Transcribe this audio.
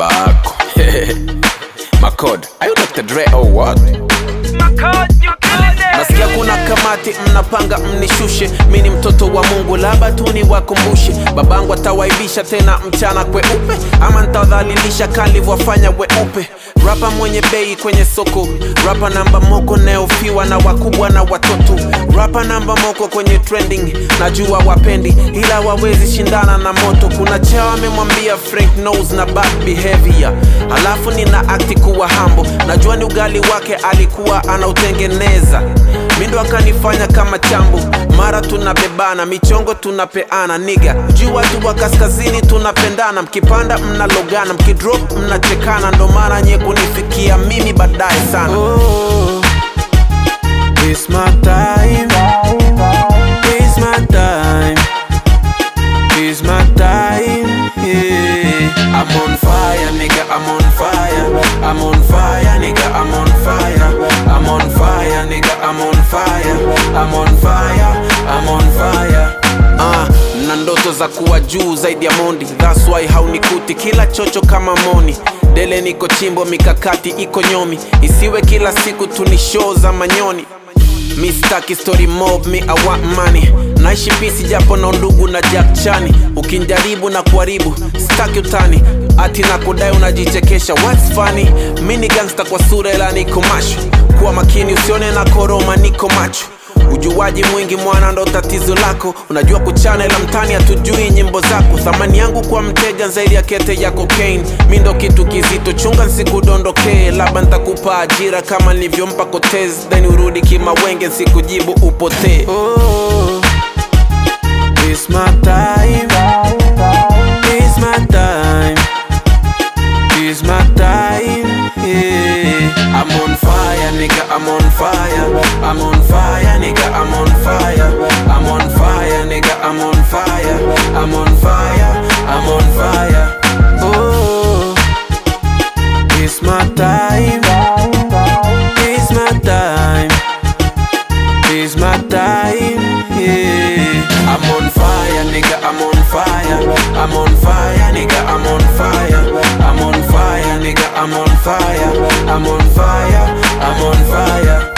baba yako Makod, are you Dr. Dre or what? Nasikia kuna kamati mnapanga mnishushe, mi ni mtoto wa Mungu, labda tu niwakumbushe. Babangu atawaibisha tena mchana kweupe, ama ntawadhalilisha kalivyofanya weupe. Rapa mwenye bei kwenye soko, rapa namba moko nayofiwa na wakubwa na watoto, rapa namba moko kwenye trending, najua wapendi ila wawezi shindana na moto. Kuna chao amemwambia Frank Knows na bad behavior, halafu nina akti kuwa hambo, najua ni ugali wake alikuwa anautengeneza mindo akanifanya kama chambo mara tunabebana michongo tunapeana niga juu watu wa kaskazini tunapendana mkipanda mnalogana mkidrop mnachekana ndo mara nye kunifikia mimi baadaye sana oh, it's my time. It's my time. It's my time. Yeah. I'm on fire, nigga. I'm on fire. I'm on fire, nigga. I'm on fire. I'm on fire, nigga. I'm on fire. I'm on fire. I'm on fire. Uh, na ndoto za kuwa juu zaidi ya mondi That's why haunikuti kila chocho kama moni dele niko chimbo mikakati iko nyomi isiwe kila siku tuni show za manyoni mi staki story mob mi I want money naishi pisi japo na ndugu na Jack Chani ukinjaribu na kuharibu staki utani ati na kudai unajichekesha what's funny mi ni gangsta kwa sura ila niko masho kuwa makini usione na koroma niko macho ujuaji mwingi mwana ndo tatizo lako unajua kuchana ila mtani hatujui nyimbo zako thamani yangu kwa mteja zaidi ya kete ya cocaine mi ndo kitu kizito chunga nsikudondokee labda ntakupa ajira kama nilivyompa kotez then urudi kimawenge nsikujibu upotee oh, it's my time. It's my time. It's my time. Yeah. I'm on fire, nigga. I'm on fire. I'm on fire, nigga. I'm on fire. I'm on fire, nigga. I'm on fire. I'm on fire. I'm on fire. Oh, it's my time. It's my time. It's my time. Yeah. I'm on fire, nigga. I'm on fire. I'm on fire, nigga. I'm on fire. I'm on fire, nigga. I'm on fire. I'm on fire. I'm on fire.